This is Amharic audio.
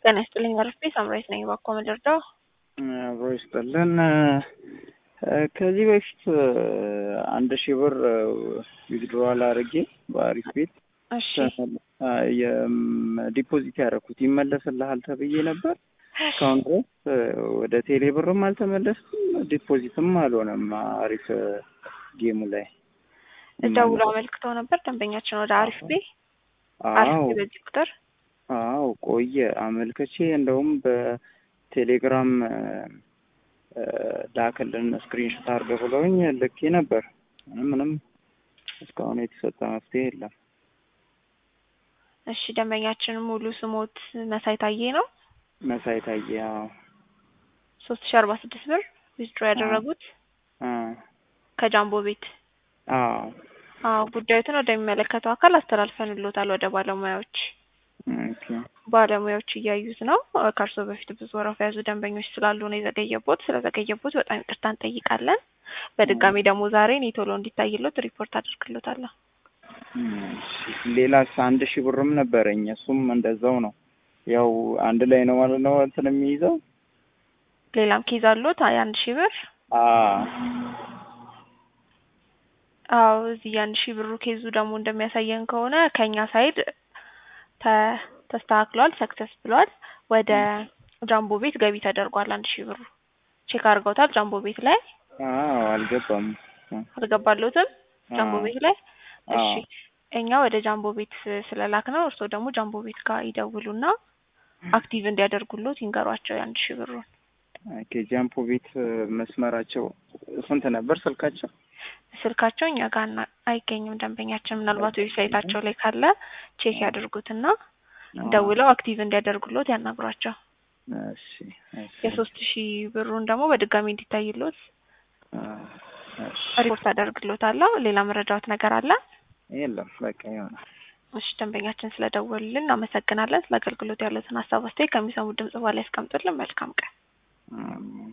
ጤና ይስጥልኝ አርፌ ሳምራዊት ነኝ። ባኮ መደርዳው አብሮ ይስጥልን። ከዚህ በፊት አንድ ሺህ ብር ዊዝድሮዋል አድርጌ በአሪፍ ቤት እሺ ዲፖዚት ያደረኩት ይመለስልሃል ተብዬ ነበር። እስካሁን ድረስ ወደ ቴሌ ብርም አልተመለስኩም፣ ዲፖዚትም አልሆነም። አሪፍ ጌሙ ላይ ደውሎ አመልክተው ነበር ደንበኛችን ወደ አሪፍ ቤ አሪፍ አዎ ቤ በዚህ ቁጥር አዎ ቆየ አመልከቼ እንደውም በቴሌግራም ላክልን ስክሪንሾት አድርገህ ብለውኝ ልኬ ነበር። ምንም ምንም እስካሁን የተሰጠ መፍትሄ የለም። እሺ ደንበኛችን ሙሉ ስሞት መሳይ ታዬ ነው። መሳይ ታዬ አዎ ሶስት ሺ አርባ ስድስት ብር ዊዝድሮ ያደረጉት አ ከጃምቦ ቤት። አዎ አዎ ጉዳዩትን ወደሚመለከተው አካል አስተላልፈንሎታል ወደ ባለሙያዎች ኦኬ ባለሙያዎች እያዩት ነው። ከእርሶ በፊት ብዙ ወረፋ የያዙ ደንበኞች ስላሉ ነው የዘገየቦት። ስለዘገየቦት በጣም ይቅርታ እንጠይቃለን። በድጋሚ ደግሞ ዛሬ እኔ ቶሎ እንዲታይሎት ሪፖርት አድርግሎታለሁ። እሺ፣ ሌላስ አንድ ሺህ ብርም ነበረኝ እሱም እንደዛው ነው። ያው አንድ ላይ ነው ማለት ነው እንትን የሚይዘው ሌላም ኬዝ አሎት የአንድ ሺህ ብር አ አዎ እዚህ የአንድ ሺህ ብሩ ኬዙ ደግሞ እንደሚያሳየን ከሆነ ከኛ ሳይድ ተ- ተስተካክሏል፣ ሰክሰስ ብሏል። ወደ ጃምቦ ቤት ገቢ ተደርጓል። አንድ ሺህ ብሩ ቼክ አድርገውታል። ጃምቦ ቤት ላይ አዎ አልገባም። አልገባሎትም። ጃምቦ አዎ። ቤት ላይ እሺ፣ አዎ። እኛ ወደ ጃምቦ ቤት ስለላክ ነው። እርስዎ ደግሞ ጃምቦ ቤት ጋር ይደውሉና አክቲቭ እንዲያደርጉሎት ይንገሯቸው የአንድ ሺህ ብሩን። ኦኬ ጃምፖ ቤት መስመራቸው ስንት ነበር ስልካቸው? ስልካቸው እኛ ጋር እና- አይገኝም። ደንበኛችን ምናልባት ዌብሳይታቸው ላይ ካለ ቼክ ያድርጉትና ደውለው አክቲቭ እንዲያደርጉሎት ያናግሯቸው። እሺ እሺ የሶስት ሺህ ብሩን ደግሞ በድጋሚ እንዲታይሎት አ፣ እሺ ሪፖርት አደርግሎታለሁ። ሌላ መረጃዎት ነገር አለ? የለም በቃ ይሆናል። እሺ ደንበኛችን ስለደወሉልን እናመሰግናለን። ስለ አገልግሎት ያሉትን ሀሳብ አስተያየት ከሚሰሙ ድምጽ በኋላ ያስቀምጡልን። መልካም ቀን። አሜን።